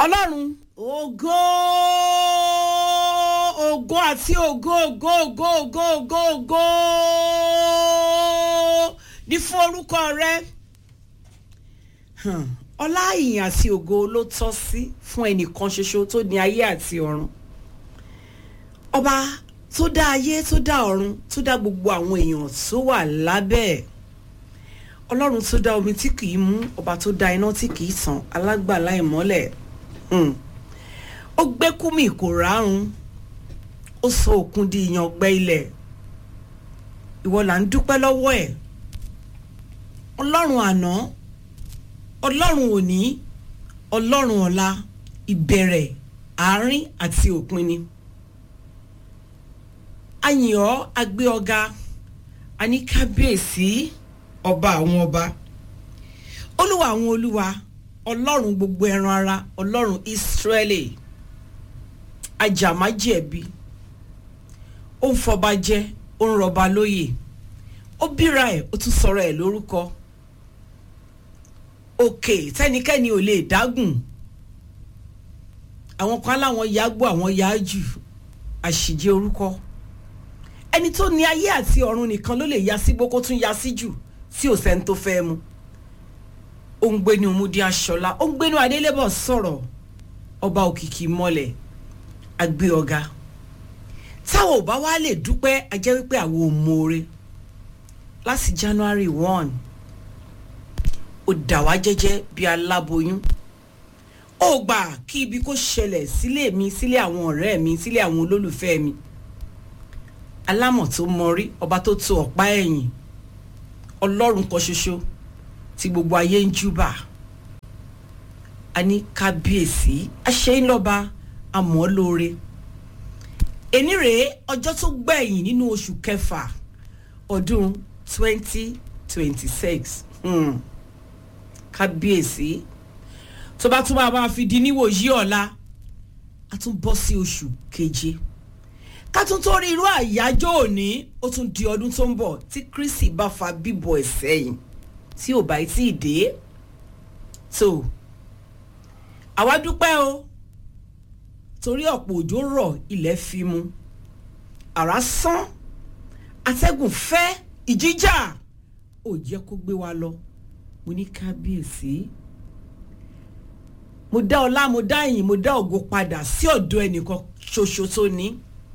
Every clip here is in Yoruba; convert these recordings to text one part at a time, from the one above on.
ọlọ́run ògo ògo àti ògo ògo ògo ògo ògo ògo ní fún orúkọ rẹ Hmm. ọlá ìyìn àti ògo ló tọ́ sí fún ẹnìkan ṣoṣo tó ní ayé àti ọ̀run ọba tó dá ayé tó dá ọ̀run tó dá gbogbo àwọn èèyàn tó wà lábẹ́ ẹ̀ ọlọ́run tó dá omi tí kìí mú ọba tó dá iná tí kìí tàn alágbàlá ìmọ́lẹ̀ Hmm. ó gbé kúmì kò rárun ó sọ òkun di ìyàngbẹ ilẹ̀ ìwọ là ń dúpẹ́ lọ́wọ́ ẹ̀ ọlọ́run àná ọlọ́run òní ọlọ́run ọ̀la ìbẹ̀rẹ̀ àárín àti òpin ni a yìn ọ́ a gbé ọ̀gá a ní kábíyèsí ọba àwọn ọba olúwa àwọn olúwa ọlọ́run gbogbo ẹran ara ọlọ́run ìsírẹ́lì ajàmájẹ̀bi ó ń fọba jẹ ó ń rọba lóyè ó bíra ẹ̀ ó tún sọ̀rọ̀ ẹ̀ lórúkọ òkè tẹ́nikẹ́ni ò lè dágùn àwọn kan láwọn yàgbó àwọn yáájù àṣìjẹ orúkọ ẹni tó ní ayé àti ọ̀run nìkan ló lè ya sí gbókó tún ya sí jù tí ò sẹ́ni tó fẹ́ mu ó ń gbénu múdi aṣọlá ó ń gbénu adélébọ̀ sọ̀rọ̀ ọba òkìkí mọ́lẹ̀ àgbé ọ̀gá táwọn ò bá wá lè dúpẹ́ a jẹ́ wípé àwọn ò mọ̀ọ́re láti January one ó dà wá jẹ́jẹ́ bí aláboyún ó gbà kí ibi kó ṣẹlẹ̀ sílé mi sílé àwọn ọ̀rẹ́ mi sílé àwọn olólùfẹ́ mi alámọ̀ tó mọrí ọba tó to ọ̀pá ẹ̀yìn ọlọ́run kan ṣoṣo tí gbogbo ayé ń júbà a ní kábíyèsí aṣẹ́yìnlọ́ba àmọ́ lóore èní rèé ọjọ́ tó gbẹ̀yìn nínú oṣù kẹfà ọdún twenty twenty six kábíyèsí tó bá tún máa máa fi di níwòyí ọ̀la a tún bọ́ sí oṣù keje ká tún tó rí irú àyájọ́ òní ó tún di ọdún tó ń bọ̀ tí Kristi bá fa bíbọ̀ ẹ̀ sẹ́yìn tí ò bá tí ì dé tó àwa dúpẹ́ o torí ọ̀pọ̀ òjò rọ̀ ilẹ̀ fi mu àrá sán atẹ́gùn fẹ́ ìjíjà ò jẹ́ kó gbé wa lọ mo ní kábíyèsí mo dá ọlá mo dá ìyìn mo dá ògo padà sí ọ̀dọ̀ ẹnìkan ṣoṣo tó ní.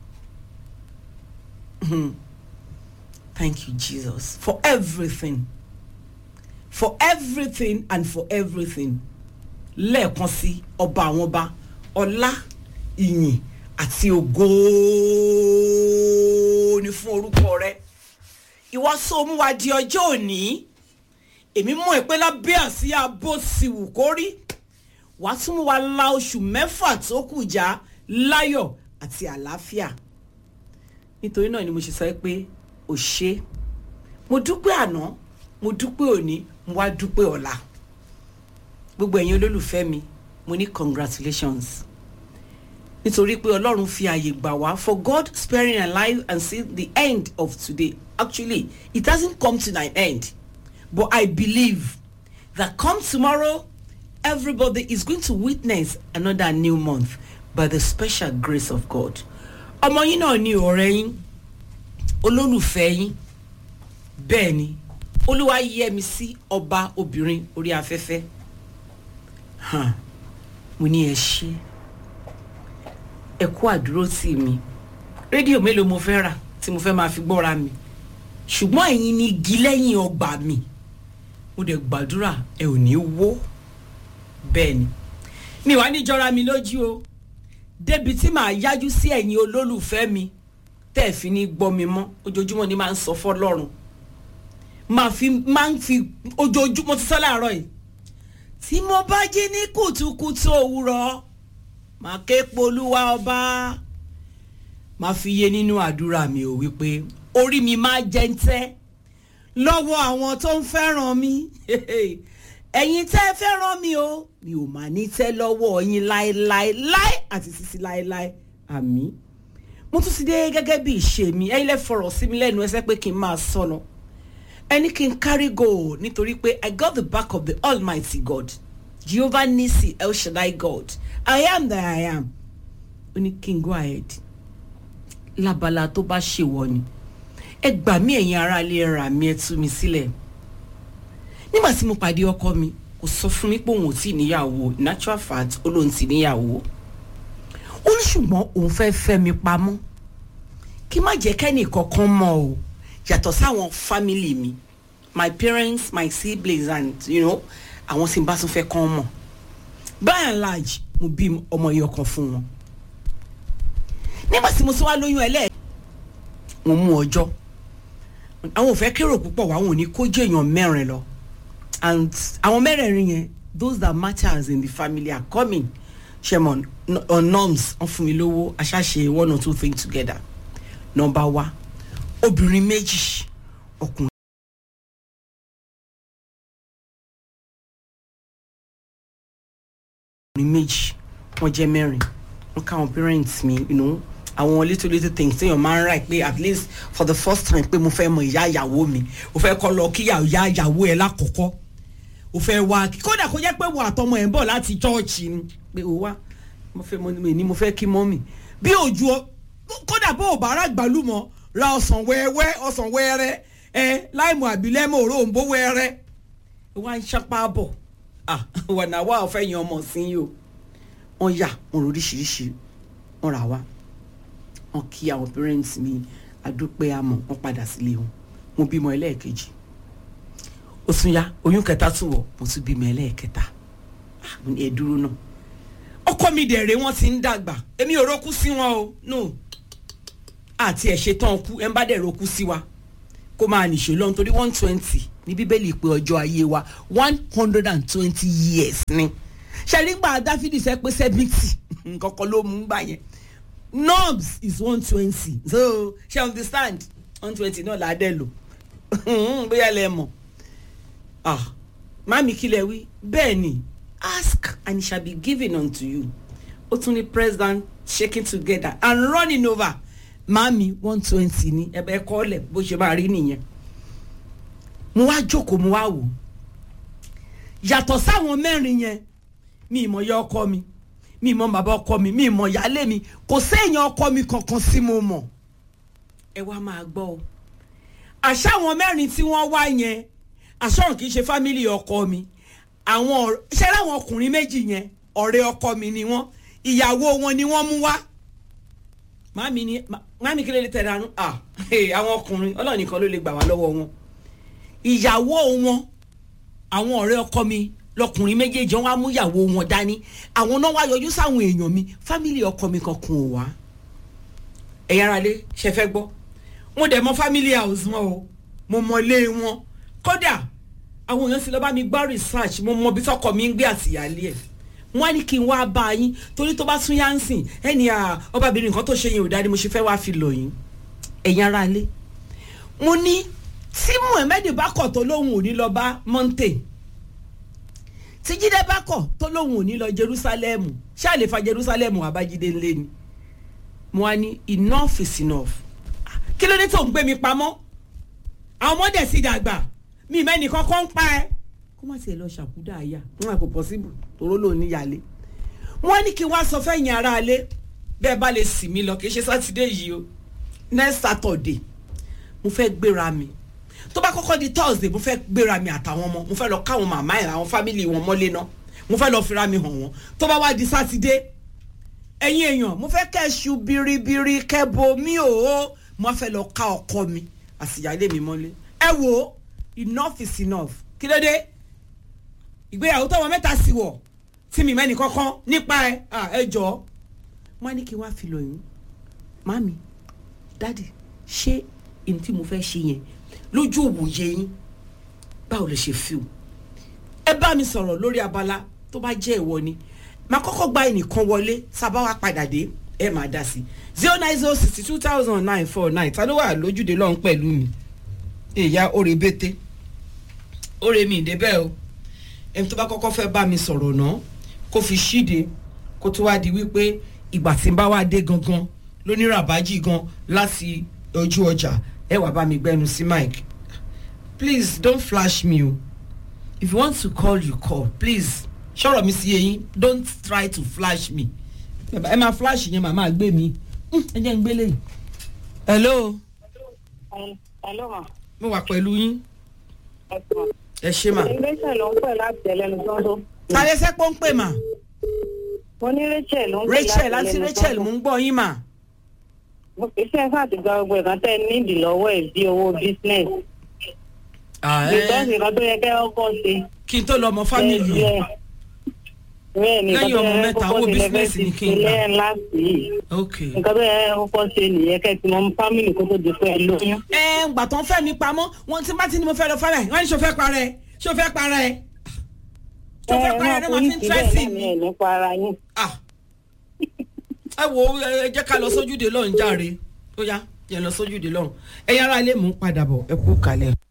Thank you, Jesus, for everything. For everything and for everything. Lẹ́ẹ̀kan sí ọba àwọn ọba ọlá ìyìn àti ògo ni fún orúkọ rẹ. Ìwọ sọ mú wa di ọjọ́ òní. Èmi mọ̀ pé lábẹ́ àsíá bó sì wù kó rí. Wàá tún mú wa la oṣù mẹ́fà tó kù já láyọ̀ àti àlàáfíà nítorí náà ni mo ṣe sọ pé ò ṣe mo dúpẹ́ àná mo dúpẹ́ òní mo wá dúpẹ́ ọ̀la gbogbo ẹ̀yin olólùfẹ́ mi mo ní congratulations nítorí pé ọlọ́run fi àyè gbà wá for God sparing our life and see the end of today actually it hasn't come to an end but I believe that come tomorrow everybody is going to witness another new month by the special grace of God ọmọ yín náà ni ọ̀rẹ́ yín olólùfẹ́ yín bẹ́ẹ̀ ni olúwa yẹ mi sí ọba obìnrin orí afẹ́fẹ́ hàn mo ní ẹ ṣe ẹ kú àdúró tì mí rédíò mélòó mo fẹ́ rà tí mo fẹ́ máa fi gbọ́ra mi ṣùgbọ́n ẹ̀yin ni igi lẹ́yìn ọgbà mi mo dẹ̀ gbàdúrà ẹ ò ní wó bẹ́ẹ̀ ni mi wá ní jọra mi lójú o débi tí màá yájú sí ẹ̀yin olólùfẹ́ mi tẹ́ ẹ̀ fi ní gbọ́ mi mọ́ ojoojúmọ́ ni máa ń sọ fọ́lọ́run máa fi máa ń fi ojoojúmọ́ ti sọ láàárọ̀ yìí tí mo bá jí ní kùtùkùtù òwúrọ̀ máa ké polúwa ọba máa fi yé nínú àdúrà mi ò wípé orí mi máa jẹ́ ń tẹ́ lọ́wọ́ àwọn tó ń fẹ́ràn mi ẹ̀yin tẹ́ ẹ fẹ́ràn mi o mi ò máa ní tẹ́ lọ́wọ́ yín láéláé láé àti sísí láéláé àmín mo tún ti dé gẹ́gẹ́ bí ìṣe mi ẹ̀yin lẹ́ fọ̀rọ̀ sí mi lẹ́nu ẹsẹ̀ pé kí n máa sọnù ẹni kí n carry go nítorí pé I got the back of the almighty God Jehovah Nisi El Shaddai God i am that i am ó ní kí n go ahead lábala tó bá ṣèwọ ni ẹ gbà mí ẹ̀yin aráalé ẹ rà mí ẹ tú mi sílẹ̀ nígbà tí mo pàdé ọkọ mi kò sọ fún mi pé òun ò tí ì níyàwó natural fact ó lóun ti níyàwó ó ní ṣùgbọ́n òun fẹ́ fẹ́ mi pamọ́ kí má jẹ́ kẹ́nì kankan mọ̀ o yàtọ̀ sáwọn family mi my parents my siblings and you know àwọn tí n bá tún fẹ́ kàn mọ̀ by and large mo bí ọmọ yìí ọkàn fún wọn nígbà tí mo tún wá lóyún ẹlẹ́ẹ̀ mo mú ọjọ́ àwọn ò fẹ́ kérò púpọ̀ wá wọn ò ní kó jẹ́ èèyàn mẹ́rin lọ and àwọn mẹ́rẹ̀ẹ̀rin yẹn those that matters in the family are coming shemon on norms wọ́n fún mi lówó aṣáṣe one or two things together number one obìnrin méjì ọkùnrin. ọkùnrin méjì wọ́n jẹ́ mẹ́rin wọ́n káwọn parents mi you know àwọn little little things téèyàn máa ń rà pé at least for the first time pé mo fẹ́ mọ ìyá ìyàwó mi mo fẹ́ kọ́ lọ kí ìyá ìyàwó ẹ̀ lákọ̀ọ́kọ́ o fẹ́ wá kódà kó jẹ́ pé wo àtọmọ ẹ̀ ń bọ̀ láti chọ́ọ̀chì ni pé o wá mo fẹ́ mo ní mo fẹ́ kí mọ́mì bí òjò kódà bó o bá rà gbàlúmọ̀ ra ọsàn wẹ́wẹ́ ọsàn wẹ́rẹ́ ẹ láìmọ̀ àbílẹ́mọ̀ òróǹbó wẹ́rẹ́ wá ń ṣapá bọ̀ ah wà náà wà ọ̀fẹ́ yan ọmọ sí yìí o wọ́n yà wọ́n rò oríṣiríṣi wọ́n rà wá wọ́n kí àwọn parents mi adúpẹ́ àmọ́ wọ́n padà sílé wọn mo bímọ ẹlẹ́ẹ̀kejì ó tún yá oyún kẹta tún wọ̀ mo tún bímọ ẹlẹ́ẹ̀kẹta ẹ dúró náà ọkọ mi dẹ̀rẹ̀ wọ́n ti ń dàgbà èmi ò rókú sí wọn o no àti ẹ̀ ṣetán kú ẹ̀ ń bá dẹ̀ rókú sí wa kó máa nìṣó lọ́n torí one twenty ní bíbélì pé ọjọ́ ayé wa one hundred and twenty years ni ṣẹ̀rígbà dáfídì sẹ́ pé seventy nǹkan kan ló mú gbà yẹn knobs is one twenty so ṣe understand one twenty náà là á dẹ̀ lò bóyá lẹ mọ̀ ah mami kílẹ̀ wí bẹ́ẹ̀ ni ask and it shall be given unto you ó tún ní president shaking together and running over mami one twenty ní ẹ̀bẹ̀ kọ́lẹ̀ bó ṣe máa rí nìyẹn mo wá jókòó mo wá wò yàtọ̀ sáwọn mẹ́rin yẹn mi ìmọ̀ ya ọkọ mi mi ìmọ̀ bàbá ọkọ mi mi ìmọ̀ ìyálé mi kò séèyàn ọkọ mi kankan sí mo mọ̀ ẹ wá máa gbọ́ o àṣà àwọn mẹ́rin tí wọ́n wá yẹn àṣọ̀run kì í ṣe fámìlì ọkọ mi àwọn ṣẹ́ láwọn ọkùnrin méjì yẹn ọ̀rẹ́ ọkọ mi ni wọ́n ìyàwó wọn ni wọ́n mú wá màmí ni màmí kí ló lè tẹ̀lé àánú à àwọn ọkùnrin ọlọ́run nìkan ló lè gbà wá lọ́wọ́ wọn ìyàwó wọn àwọn ọ̀rẹ́ ọkọ mi lọkùnrin méjèèjì wọn á mú ìyàwó wọn dání àwọn náà wá yọjú sáwọn èèyàn mi fámìlì ọkọ mi kankan ò wá ẹ̀yà ara lé ṣe fẹ́ gbọ́ mo dẹ̀ mọ fámìlì house wọn o mo mọ ilé wọn kódà àwọn èèyàn sì lọ bá mi gbá research mo mọ bí tọkọ mi ń gbé àtìyálé ẹ̀ wọ́n á ní kí n wá bá yín torí tó bá tún yá ń sìn ẹni ọbabìnrin nǹkan tó ṣe yẹn ò dáa ni mo ṣe fẹ́ wá fi lọ yín ẹ̀yin ara lé mo ní tí muhammed bá kọ̀ tó lóun ò ní lọ bá monte tí jíde bá kọ̀ tó lóun ò ní lọ jerusalem ṣáà lè fa jerusalem wà bá jíde ńlẹ̀ ni mo wá ní enough is enough kí ló dé tó ń gbé mi pamọ́ àwọn ọmọdé sì dàgbà mi mẹ́ni kankan ń pa ẹ́ kó má tiẹ̀ lọ ṣàkúdà àyà wọn àpò possible toró lòun níyàlé wọn ní kí wọ́n sọ fẹ́yìn ara alẹ́ bẹ́ẹ̀ bá lè sì mí lọ kì í ṣe sátidé yìí o next saturday mo fẹ́ gbéra mi tó bá kọ́kọ́ di thursday mo fẹ́ gbéra mi àtàwọn ọmọ mo fẹ́ lọ káwọn màmá ẹ̀ àwọn fámìlì wọn mọ́lé náà mo fẹ́ lọ fira mi hàn wọ́n tó bá wá di sátidé ẹ̀yin èèyàn mo fẹ́ kẹ́ ṣu biribiri kẹ́ bo mi ò ó mo fẹ́ lọ ká ọkọ mi àsìyálé mi mọ́lé ẹ wo enough is enough kí ló dé ìgbéyàwó tọwọ́ mẹ́ta sí wọ̀ tí mi mẹ́ni kankan nípa ẹ ẹ jọ wọ́n á ní kí wọ́n á fi lọ yín mami dadi ṣé èyí tí mo fẹ́ ṣe yẹn lójú òwòye yín báwo lè ṣe fi o ẹ bá mi sọ̀rọ̀ lórí abala tó bá jẹ́ ìwọ ni màá kọ́kọ́ gba ẹnìkan wọlé sábà wá padà dé ẹ máa dá sí zero nine zero sixty two thousand nine four nine ta ló wà lójúde lọ́hún pẹ̀lú mi ìyá òrè bété òrè mi ìdébẹ̀ o ẹni tó bá kọ́kọ́ fẹ́ bá mi sọ̀rọ̀ náà kó fi ṣíde kó tó wá di wípé ìgbà tí n bá wá dé gangan lóníràbájì gan láti ojú ọjà ẹ wàá bá mi gbẹnu sí mike please don't flash me o if you want to call you call please ṣọ̀rọ̀ mi sí eyín don't try to flash me ẹ máa flash yẹn màmá gbé mi Hmm, ẹ jẹ́ ń gbélé yìí. hello Hello ma. mo wà pẹ̀lú yín Ẹ sọ. ẹ ṣe mà. Rachel ló ń pè láti ẹlẹ́nu sọ́ńdọ́. sáré sẹ́pọ̀ ń pè mà Mo ní Rachel ló ń pè rachel láti ẹlẹ́nu rachel sọ́ńdọ́. mò ń gbọ́ yín mà. Iṣẹ́ fún àti gba gbogbo ìkan tẹ́ nídìí lọ́wọ́ ẹ̀ bí owó business. Because nǹkan tó yẹ kẹ́ ọkọ̀ ṣe. kí n tó lọ ọmọ fámìlì Bẹ́ẹ̀ ni nǹkan Lẹ́yìn tó ọmọ yẹ mẹ́ta, kọ́kọ́ owó ṣe lẹ́fẹ̀ẹ́ business ti ni kí n ṣe gbà. lẹ́yìn láti yìí. ok. Nǹkan tó yẹ kọ́kọ́ ṣe nìyẹn kẹ́ ti mọ fámìlì kó tó di pé ẹ lóyún. ẹ ń gbà tán fẹ́ mi pamọ́ wọn tí bá ti ní mo fẹ́ lọ fẹ́rẹ̀ wọ́n ní ṣo fẹ́ para ẹ ṣo fẹ́ para ẹ ṣo fẹ́ para ẹ ní wọ́n fi ń tẹ́sì ní mi. ẹ̀ nípa ara yín. Ah. ẹ wo ẹ jẹ́ ká lọ sójúde lọ́hùn járe ó yá jẹ́ lọ sójúde lọ́hùn ẹ̀yin ará ilé mò ń padà bọ̀ ẹ kú kalẹ̀.